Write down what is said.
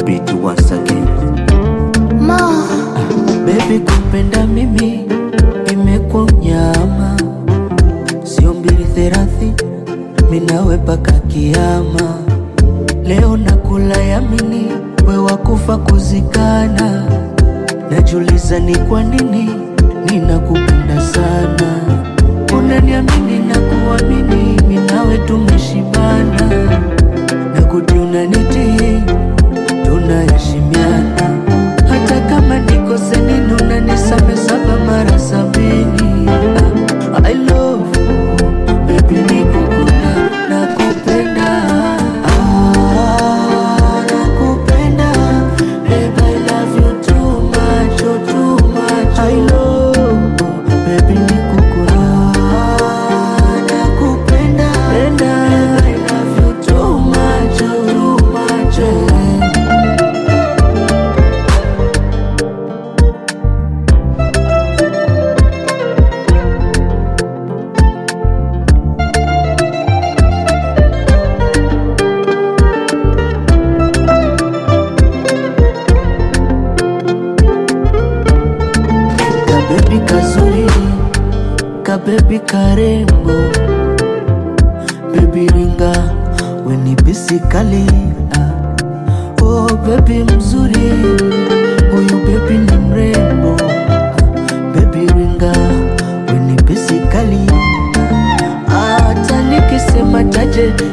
beat once again. Ma, Baby, kupenda mimi imekuwa unyama, sio mbili thelathini, minawe paka kiama. Leo nakula yamini, we wakufa kuzikana. Najuliza ni kwa nini ninakupenda sana, unaniamini na kuamini, minawe tumeshibana, na kuti unanitii tunaheshimiana hata kama nikose nini unanisame saba mara sabini Ah, I love you, baby nikukuna nakupenda Ah, nakupenda baby I love you too much, oh, too much I love you, baby nikukuna nakupenda baby I love you too much, oh, too much eh. kabebi kazuri kabebi karembo bebi ringa weni bisikali ah. oh bebi mzuri huyu bebi ni mrembo ah. bebi ringa weni bisikali ah. hata nikisema chache